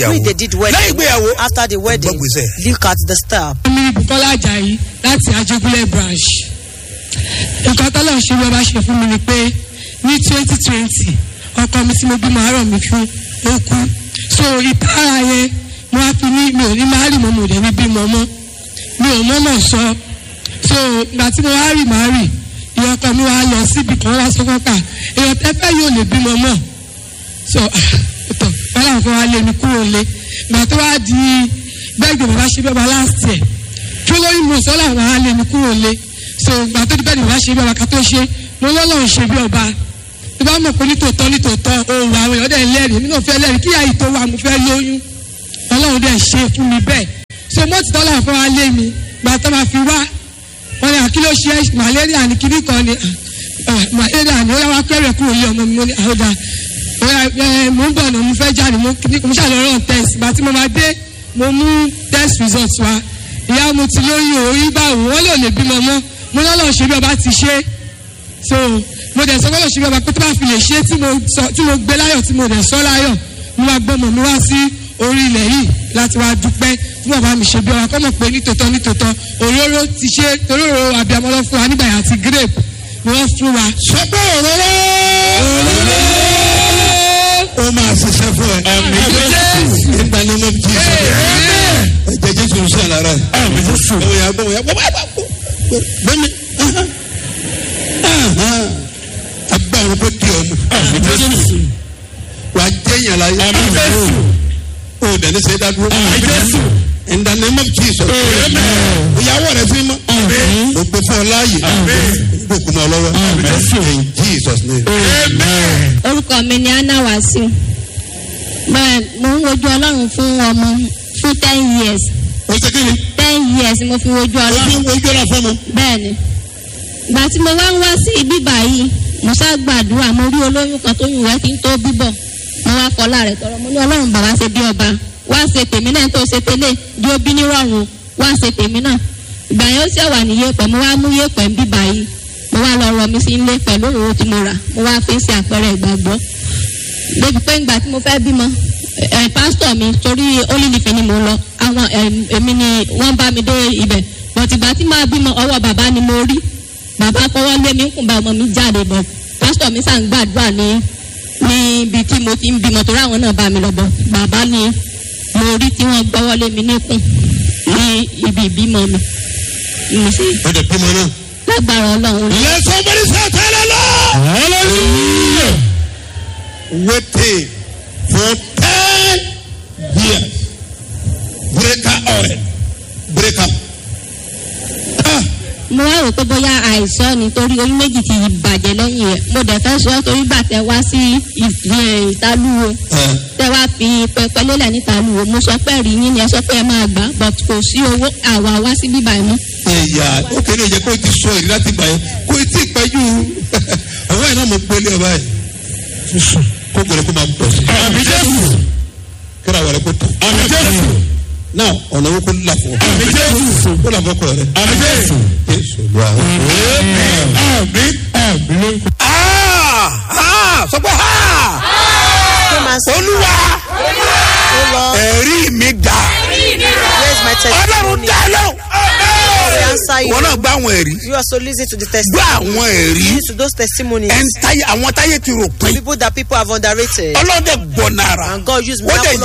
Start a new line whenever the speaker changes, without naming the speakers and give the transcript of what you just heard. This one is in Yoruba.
when they did wedding
lẹ́yìn ìgbéyàwó
after the wedding
gbọ́gbèsè.
look at the star
mi bukola ajayi láti ajégúnlẹ̀ branch nǹkan tọ́lọ̀ ṣe bí ọba ṣe fún mi ni pé ní twenty twenty ọkọ mi tí mo bímọ àárọ̀ mi fún ó kú so ìtara yẹn mo á fi ní mi ò ní máa rì mọ́ mo ò dẹ̀ ní bímọ mọ́ mi ò mọ́mọ́ sọ so ìgbà tí mo wá rì máa rì ìyá ọkọ mi wá lọ síbi kan wá sọ fọ́pà èèyàn tẹ́fẹ́ yóò lè bímọ mọ́ so tọ wọn làwọn kan wá lé mi kúrò lé ìgbà tó wá di bẹ́ẹ̀ gbé bàbá ṣe bí ọba last year kí olórí mo sọ làwọn á lé mi kúrò lé so ìgbà tó di bẹ́ẹ̀ ni bàbá ṣe bí ọba ká tó ṣe mo lọ́lọ́run ṣe bí ọba tó bá mọ̀ pé nítòótọ́ nítòótọ́ òun àwọn èèyàn dẹ̀ lẹ́rìí èmi náà fẹ́ lẹ́rìí kí àyè tó wà mo fẹ́ lóyún ọlọ́run dẹ̀ ṣe fún mi bẹ́ẹ̀ so mo ti tọ́lá fún wa lé mi ìgbà tó máa fi wá wọn ni àkíló ṣe malaria ní kíní kan ni ah, malaria ni ó yà wá kẹ́rẹ̀ kúrò lé ọmọ mi mo ní àhódà mo ń bọ̀ náà mo fẹ́ jáde mo mo ṣàlọ́ rán test ìgbà tí mo máa dé mo mú test result wa ìyá mo ti lóyún orí báwo wọ́n lè lè bímọ mọ́ mo lọ́lọ́ ṣe bí ọba ti ṣe so mo dẹ̀ sọ pé lọ́ọ́ ṣe bí ọba pé tó bá fi lè ṣe tí mo sọ tí mo gbé láyọ̀ tí mo dẹ̀ sọ láyọ̀ mo máa gbọ́ mọ̀ mi wá sí orí ilẹ̀ yìí láti wá dúpẹ́ fún bàbá mi ṣe bí ọba kọ́ mọ̀ pé nítòótọ́ nítòótọ́ òróró ti ṣe òróró àbíamọ́ lọ fún wa nígbà yà àti grape ni wọ́n fún wa
sọ pé òróró ó máa ṣiṣẹ́ fún ẹ. nígbà ní mo ti sọ ẹ̀jẹ̀ jésù ń sọ lára ẹ̀. ẹ̀wọ̀n yà gbọ́ wọ́n yà gbọ́ bá bá kú. bẹ́ẹ̀ni agbára kó di ọmọ. wà á jẹ́ yàn láyé. o dẹ̀ ní sẹ́ dádúró. in the name of jesus. ìyàwó rẹ̀ fi mọ́. o gbé fún ọ láàyè. o kò mọ lọ́wọ́. in jesus name.
orúkọ mi ni anna wasiu bẹ́ẹ̀ mo ń wojú ọlọ́run fún ọmọ fún ten years
o ṣe kí ni.
ten years mo fi wojú
o fi
ọlọ́run
ojú ọ̀la fún ọmọ.
bẹ́ẹ̀ ni ìgbà tí mo wá ń wá sí ibi báyìí mo ṣá gbàdúrà mo rí olóyún kan tó yùn rẹ kí n tó bíbọ̀ mo wá fọlá rẹ̀ tọrọ mo ní ọlọ́run bàbá ṣe bí ọba wá ṣe tèmi náà tó ṣe tẹ́lẹ̀ di obi nírọ̀rùn wá ṣe tèmi náà ìgbà yẹn ó ṣe wà ní yẹpẹ̀ mo wá mú yẹpẹ̀ ń bí báyìí mo wá lọ rọ mi sí ilé pẹ̀lú òróró tí mo rà mo wá fi ń ṣe àpẹẹrẹ ìgbàgbọ́ débi pé ìgbà tí mo fẹ́ bímọ ẹ pásítọ̀ mi torí olílìfẹ́ ni mo lọ àwọn èmi ni wọ́n bá mi dé ibẹ̀ bọ̀tì ìgbà tí máa bímọ ọwọ́ bàbá ni mo rí bàbá fọwọ́ lé mi ń kùn bá ọmọ mi jáde bọ̀ pásítọ̀ mi sàn gbàdúrà ní níbi tí mo ti ń bímọ torí àwọn náà bá mi lọ bọ̀ bàbá ni mo rí tí wọ́n gbọ́wọ́ lé mi níkùn ní ibi ìbímọ mi mo sì
o de bímọ náà.
lágbára ọlọ́run
let somebody say hallelujah. waiting for ten years breaker oil breaker. Ah,
mo wá rò pé bóyá àìsàn ni torí oyún méjì ti bàjẹ́ lẹ́yìn rẹ̀ mo dẹ̀ fẹ́ sọ torí bàtẹ́ wá sí ìfìyàn ìtalúwo
eh,
tẹ wá fi pẹpẹ lélẹ̀ nítalúwo mo sọ pé rí yín ni ẹ sọ pé ẹ máa gbà but kò sí owó àwa wá sí bíbá ẹ mú.
ẹ̀yà ó kéde ìjẹ́ kó o ti sọ èyí láti gbà yẹn kó o ti pẹ́ jù ọ̀wọ́ yẹn náà mo gbélé ọba yẹn kó gbèrè kó máa pọ̀ sí. àmì jésù. kíra wẹ̀rẹ̀ kó tó. àmì jésù. náà ọ̀nà owó kó là fún ọ. àmì jésù. kó là fún ọkọ rẹ. àmì jésù. jésù ló wà. àmì àmì. sọ pé ha
Come and say,
olúwa
Oh Lord,
ẹ̀rí mi dà
where's my
ọlọ́run
testimony?
dá lọ.
I answer you.
wọn náà gbọ́ àwọn ẹ̀rí
You also listen to the
gbọ́
testimony.
àwọn ẹ̀rí
Listen to those testimonies.
ẹn táyé àwọn táyé ti rò pé
People that people have underrated.
ọlọ́dẹ gbọ́ nára
And God used
ó dẹ̀
miracle